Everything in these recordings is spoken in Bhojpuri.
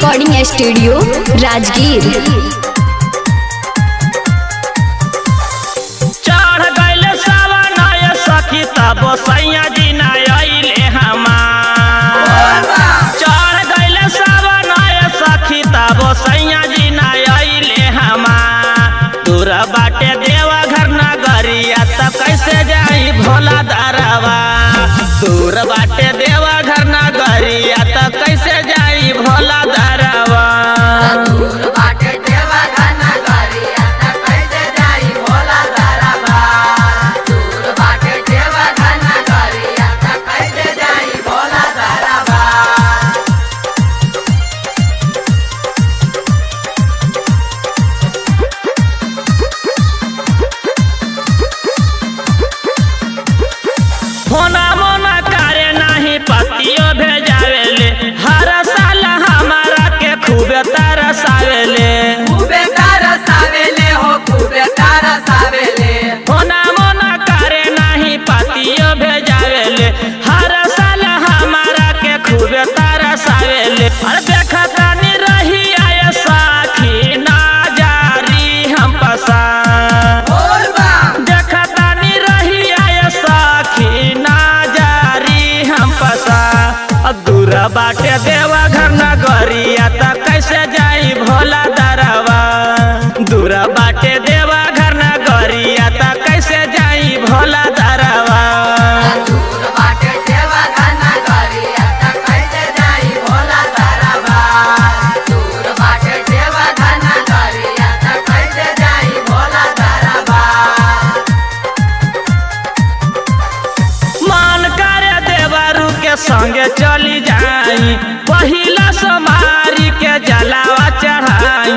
रिकॉर्डिंग स्टूडियो राजगीर चढ़ गइल सावन आय सखी तब सैया जी ना अइले हमार चढ़ गइल सावन आय सखी तब सैया जी ना अइले हमार दूर बाटे देवा घर नगरिया त कैसे जाई भोला दारवा दूर बाटे देवा घर नगरिया त कैसे जाई भोला दारवा होना मोना करे नाही पतियो भेजावेले हर साल हमारा के खूबे तरसावेले होना मोना करे नाही पतियो भेजावेले हर साल हमारा के खूबे तरसावेले अरे देखता नी रही आय साखी ना जारी हम पसा देखता नी रही आय साखी ना जारी हम पसा अब दूर बाटे देवा घर नगरिया त कैसे जाई भोला दरवा दूर बाटे देवा घर नगरिया त कैसे जाई भोला दरवा मान करे देवरू के संगे चली जाई पहिला सोमारी के जलावा चढ़ाई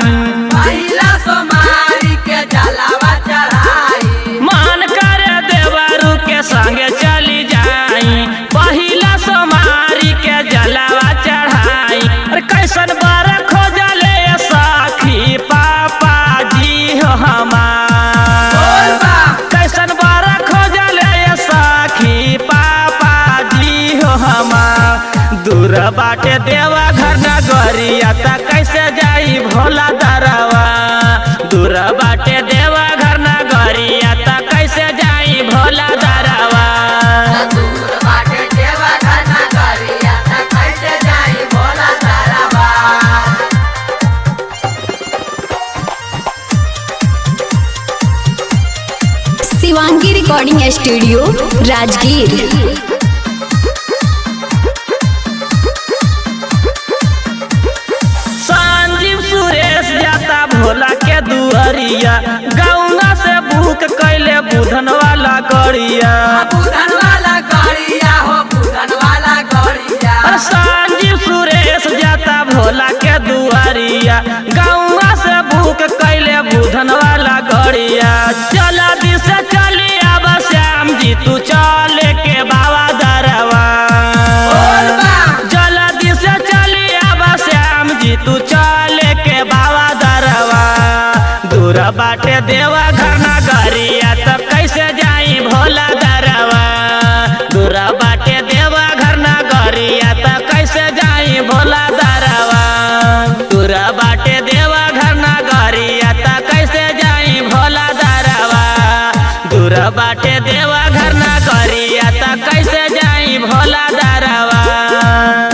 मान करे देवरू के संगे चली जाई पहिला सोमारी के जलावा चढ़ाई अरे कैसन बार खोजले साखी पापा जी हो हमार कैसन बार खोजले साखी पापा जी हो हमार दूर बाटे देवा घर नगरिया त कैसे जाई भोला दरवा दूर बाटे देवा घर नगरिया त कैसे जाई भोला दरवा शिवांगी रिकॉर्डिंग स्टूडियो राजगीर संजीव सुरेश जाता भोला के दुअरिया गौना से भूख कैले बुधन वाला गड़िया अरे संजीव सुरेश जाता भोला के दुआरिया गौवा से भूख कैले बुधन वाला गड़िया चला दिस चली अब श्याम जी तू चले के बाबा दरवा जल्दी से चली अब श्याम जी तू चले के बाबा दरवा दूर बाटे देवा घर नगरिया तब कैसे जाई भोला दरवा दूर बाटे देवा घर नगरिया तब कैसे जाई भोला दरवा दूर बाटे देवा घर नगरिया तब कैसे जाई भोला दरवा दूर बाटे देवा घर नगरिया तब कैसे जाई भोला दरवा